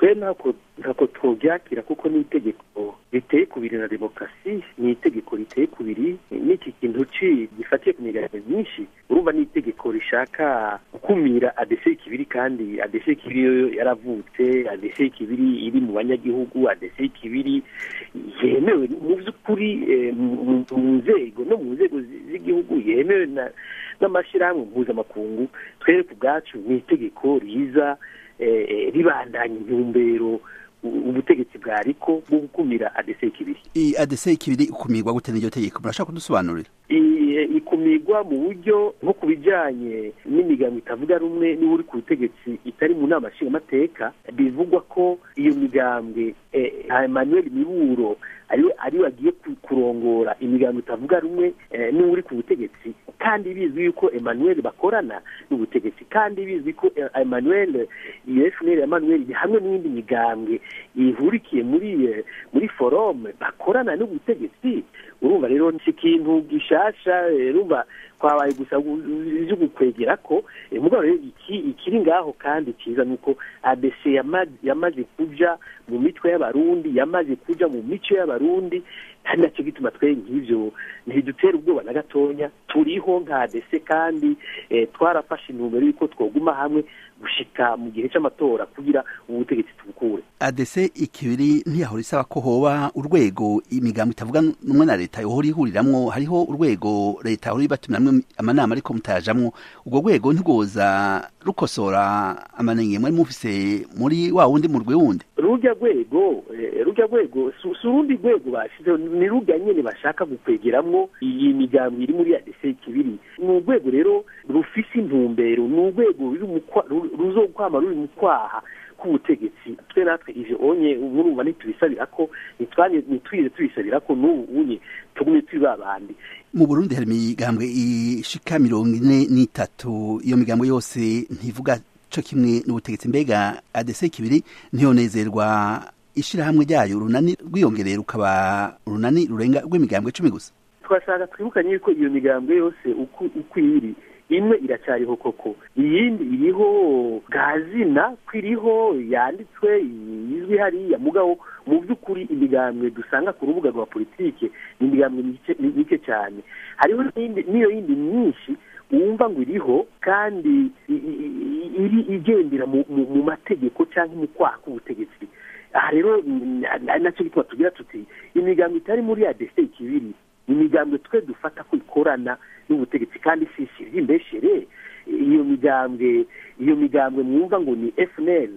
twe ntako ntako twobyakira kuko ni itegeko riteye kubiri na demokarasi ni itegeko riteye kubiri n'iki kintu ci gifatiye ku migaragaro myinshi urumva ni itegeko rishaka gukumira adese kibiri kandi adese kibiri yo yaravutse adese kibiri iri mu banyagihugu adese kibiri yemewe mu by'ukuri mu nzego no mu nzego z'igihugu yemewe n'amashyirahamwe mpuzamakungu twereke ubwacu ni itegeko riza ribandanya intumbero ubutegetsi bwa ariko bwo gukumira adese kibiri iyi adese kibiri ikumirwa gute n'iryo tegeko murashaka kudusobanurira ikumirwa mu buryo nko ku bijyanye n'imigambi itavuga rumwe niba uri ku butegetsi itari mu nama nshingamateka bivugwa ko iyo migambwe emmanuel miburo ariwe agiye kurongora imigambi itavuga rumwe niba uri ku butegetsi kandi bizwi yuko emmanuel bakorana n'ubutegetsi kandi bizwi ko emmanuel iyo fnl emmanuel hamwe n'iyindi migambwe ihurikiye muri muri forome bakorana n'ubutegetsi urumva rero si ikintu gishasha urumva twabaye gusa byo gukwegera ko mugabo rero ikiri ngaho kandi cyiza ni uko abc yamaze kuja mu mitwe y'abarundi yamaze kuja mu mico y'abarundi kandi nacyo gituma twe nk'ibyo ntidutera ubwoba na gatonya turiho nka adese kandi twarafashe intumbero y'uko twoguma hamwe gushika mu gihe cy'amatora kugira ubutegetsi tubukure adese ikibiri ntiyahora isaba ko hoba urwego imigambo itavuga numwe na leta yohora ihuriramwo hariho urwego leta yahora ibatumiramwo amanama ariko mutayajamwo urwo rwego ntirwoza rukosora amanenge mwari mufise muri wa wundi murwi wundi rujya rwego rujya rwego si urundi rwego bashizeho ni rujya nyine bashaka gukwegeramwo iyi migambi iri muri adese kibiri ni urwego rero rufise intumbero ni urwego ruzokwama ruri mu kwaha k'ubutegetsi twe natwe ivyo onye murumva ntitubisabira ko ntitwize tubisabira ko n'ubu unye tugume turi babandi mu burundi hari imigambwe ishika mirongo ine n'itatu iyo migambo yose ntivuga co kimwe n'ubutegetsi mbega adese kibiri ntiyonezerwa ishirahamwe ryayo urunani rwiyongereye rukaba urunani rurenga rw'imigambwe cumi gusa twashaka twibukanye yuko iyo migambwe yose uko iri imwe iracyariho koko iyindi iriho gazina ko iriho yanditswe izwi hariya mugabo mu by'ukuri imigambwe dusanga ku rubuga rwa politike ni imigambwe mike cyane hariho n'iyo yindi myinshi wumva ngo iriho kandi iri igendera mu mategeko cyangwa mu kwaha k'ubutegetsi aha rero nacyo gituma tugira tuti imigambi itari muri adese ikibiri imigambwe twe dufata ko ikorana n'ubutegetsi kandi si imbeshere iyo migambwe iyo migambwe mwumva ngo ni fnl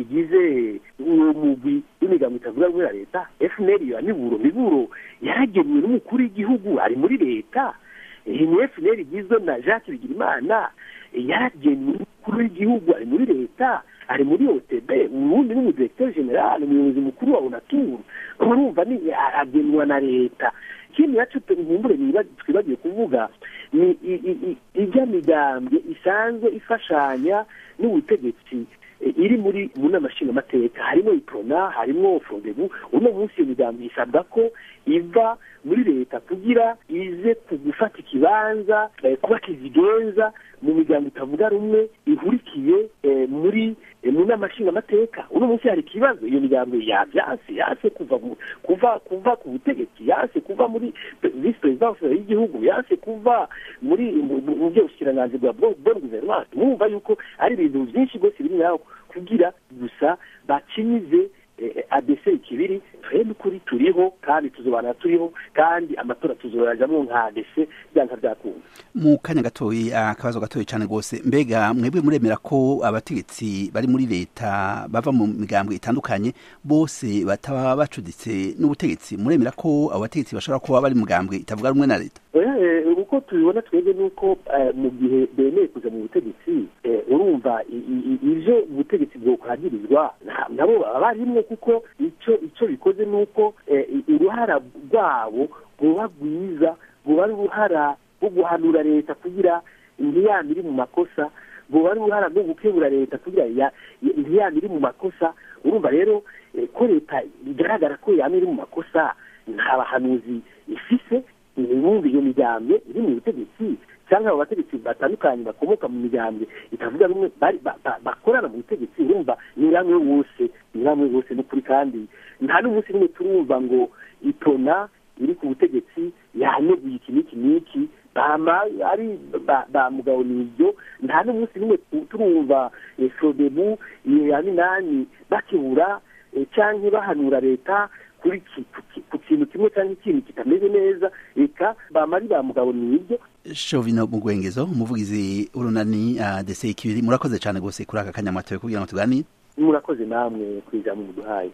igize uwo mugwi w'imigambwe itavuga rumwe na leta fnl ya miburo miburo yaragenewe n'umukuru w'igihugu ari muri leta iyi ni fnl igizwe na jacques bigirimana yaragenewe n'umukuru w'igihugu ari muri leta ari muri otb ubundi n'umudirekiteri general umuyobozi mukuru wa unaturu urumva ni agenwa na leta ikindi nacyo nkumbure twibagiwe kuvuga ni ijya migambwe isanzwe ifashanya n'ubutegetsi iri muri mu nama nshingamateka harimo iprona harimo fondebu uno munsi iyo migambi isabwa ko iva muri leta kugira ize gufata ikibanza kuba kizigenza mu migambo itavuga rumwe ihurikiye muri mu nama nshingamateka uno munsi hari ikibazo iyo migambo yabyanse yanse kuva kuva kuva ku butegetsi yanse kuva muri visi perezidansi y'igihugu yanse kuva muri mu by'ubushikiranganzi bwa bon guverinance mwumva yuko ari ibintu byinshi rwose biri ngaho kugira gusa bakinyize adese ikibiri twebwe ukuri turiho kandi tuzobana turiho kandi amatora tuzoyajamo nka adese byanga byakunda mu kanya gatoyi akabazo gatoyi cyane rwose mbega mwebwe muremera ko abategetsi bari muri leta bava mu migambwe itandukanye bose bataba bacuditse n'ubutegetsi muremera ko abo bategetsi bashobora kuba bari mugambwe itavuga rumwe na leta uko tubibona twebwe ni uko mu gihe bemeye kuza mu butegetsi urumva ibyo ubutegetsi bwokwanirizwa nabo baba barimwo kuko icyo icyo bikoze ni uko uruhara rwabo ruba rwiza ruba ari uruhara rwo guhanura leta kugira ntiyame iri mu makosa ruba ari uruhara rwo gukebura leta kugira ntiyame iri mu makosa urumva rero ko leta bigaragara ko yama iri mu makosa nta bahanuzi ifise ibumbi iyo migambwe iri mu butegetsi cyangwa abo bategetsi batandukanye bakomoka mu migambwe itavuga rumwe bakorana mu butegetsi urumva ni hamwe wose namwe bose n'ukuri kandi nta n'umunsi n'umwe turumva ngo itona iri ku butegetsi yaneguye iki n'iki n'iki bama ari ba mugabo nibyo nta n'umunsi n'umwe turumva sodebu iyo ya minani bakibura cyangwa bahanura leta kuri ku kintu kimwe cyangwa ikintu kitameze neza reka bama ari ba mugabo nibyo shovino mugwengezo umuvugizi urunani dese ikibiri murakoze cyane rwose kuri aka kanyamatoye kugira ngo tuganire murakoze namwe ku ijambo muduhaye